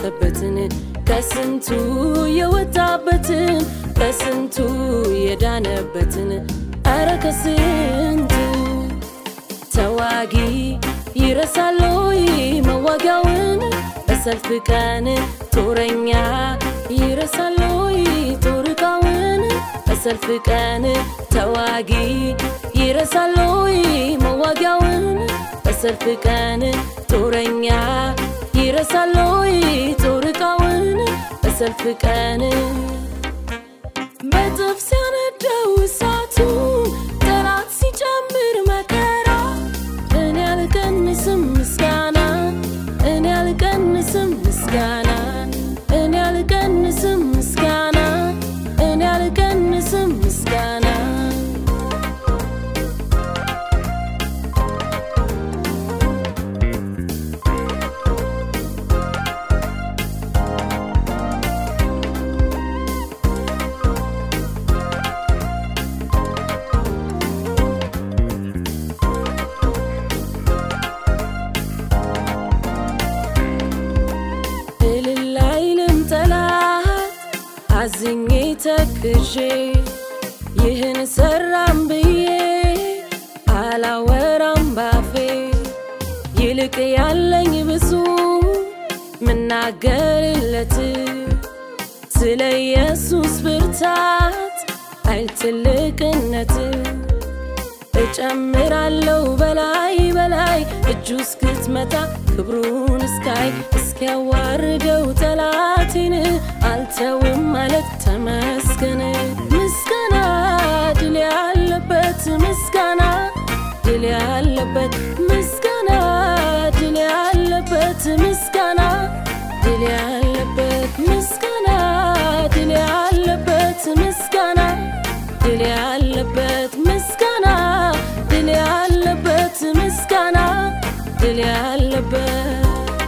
ያለፈበትን ከስንቱ የወጣበትን ከስንቱ የዳነበትን ኧረ ከስንቱ ተዋጊ ይረሳሎይ መዋጊያውን በሰልፍ ቀን ጦረኛ ይረሳሎይ ጦር ዕቃውን በሰልፍ ቀን ተዋጊ ይረሳሎይ መዋጊያውን በሰልፍ ቀን ጦረኛ ይረሳሎይ ጦር ዕቃውን በሰልፍ ቀን በጥፍ ሲያነደው እሳቱ ጠላት ሲጨምር መከራ እኔ አልቀንስም ምስጋና እኔ አልቀንስም ምስጋና እኔ አልቀንስም ምስጋና እኔ አልቀንስም ምስጋና እልል አይልም ጠላት አዝኜ ተክዤ ይህን ሰራም ብዬ አላወራም ባፌ ይልቅ ያለኝ ብዙ ምናገርለት ስለ ኢየሱስ ብርታት ኃይል ትልቅነት እጨምራለሁ በላይ በላይ እጁ እስክትመታ ክብሩን እስካይ እስኪያዋርደው ጠላቴን አልተውም ማለት ተመስገን። ምስጋና ድል ያለበት ምስጋና ድል ያለበት ምስጋና ድል ያለበት ምስጋና ድል ያለበት ምስጋና ድል ያለበት ምስጋና ድል ያለበት ምስጋና ድል ያለበት ምስጋና ድል ያለበት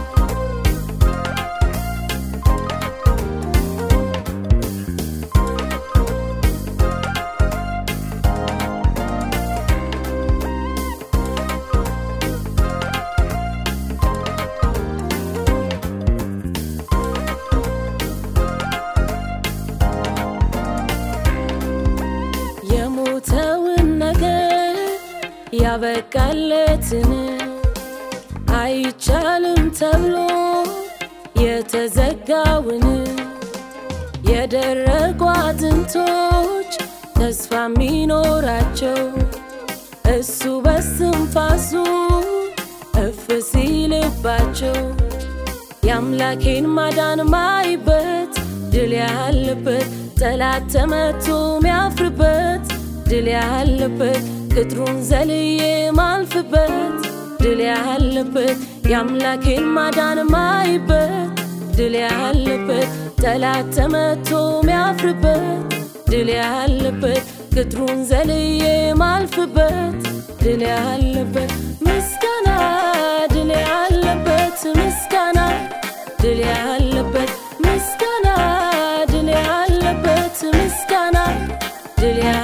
የሞተውን ነገር ያበቃለትን አይቻልም ተብሎ የተዘጋውን የደረቁ አጥንቶች ተስፋ የሚኖራቸው እሱ በስንፋሱ እፍ ሲልባቸው የአምላኬን ማዳን ማይበት ድል ያለበት ጠላት ተመቶ ሚያፍርበት ድል ያለበት ቅጥሩን ዘልዬ ማልፍበት ድል ያለበት የአምላኬን ማዳን ማይበት ድል ያለበት ጠላት ተመቶ ሚያፍርበት ድል ያለበት ቅጥሩን ዘልዬ ማልፍበት ድል ያለበት ምስጋና ድል ያለበት ምስጋና ድል ያለበት ምስጋና ድል ያለበት ምስጋና ድል